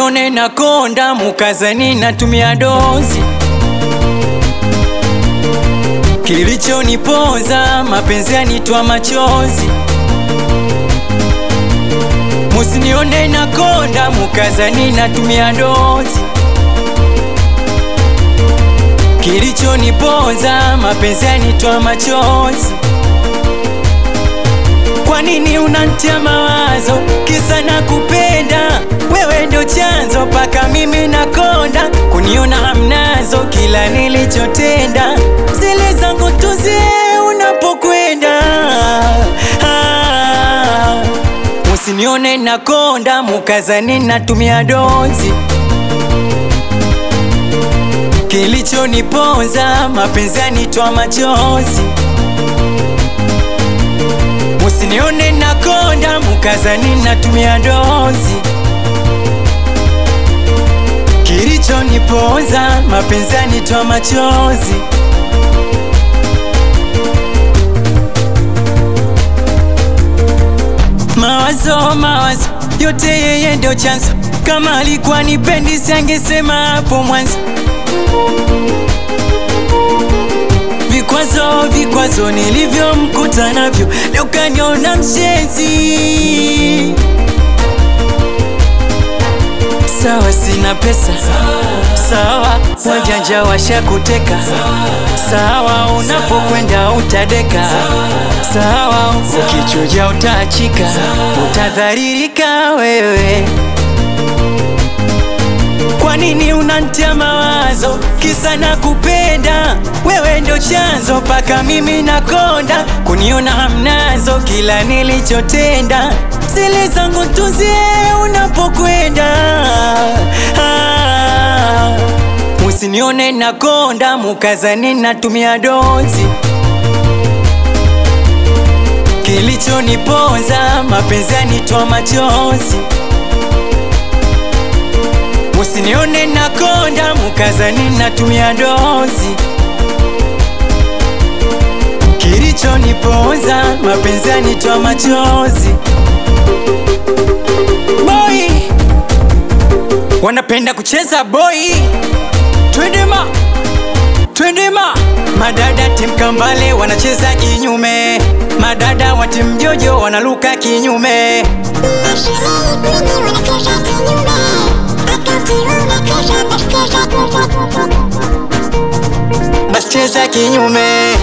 Musinione na konda mukazani natumia dozi, kilichoniponza mapenzi yanitwa machozi. Musinione na konda mukazani natumia dozi, kilichoniponza mapenzi yanitwa machozi. Kwa nini unanitia mawazo kisa na kupenda wewe ndo chanzo paka mimi nakonda kuniona hamnazo kila nilichotenda zile zangu tuzie unapokwenda ah, musinione nakonda mukazani natumia dozi kilichoniponza mapenzi yanitwa machozi Musinione nakonda mukazani natumia dozi, kilichoniponza mapenzi yanitwa machozi. Mawazo mawazo yote yeye ndo chanzo, kama alikuwa nipendi sangesema hapo mwanzo. Vikwazo vikwazo nilivyomkuta navyo, leo kaniona mshenzi. Sawa, sina pesa, sawa, wajanja washakuteka, sawa, unapokwenda utadeka, sawa, ukichuja utaachika, utadharirika wewe. Kwa nini unanitia mawazo kisa na kupenda wewe ndo chanzo paka mimi nakonda kuniona hamnazo kila nilichotenda zile zangu tuzie unapokwenda ah, musinione nakonda mukazani natumia dozi kilichoniponza mapenzi yanitwa machozi Musinione nakonda mukazani natumia dozi, kilichoniponza mapenzi yanitwa machozi. Boy wanapenda kucheza boy, twendema twendema. Madada timu Kambale wanacheza kinyume, madada wa timu Jojo wanaluka kinyume. Basi cheza kinyume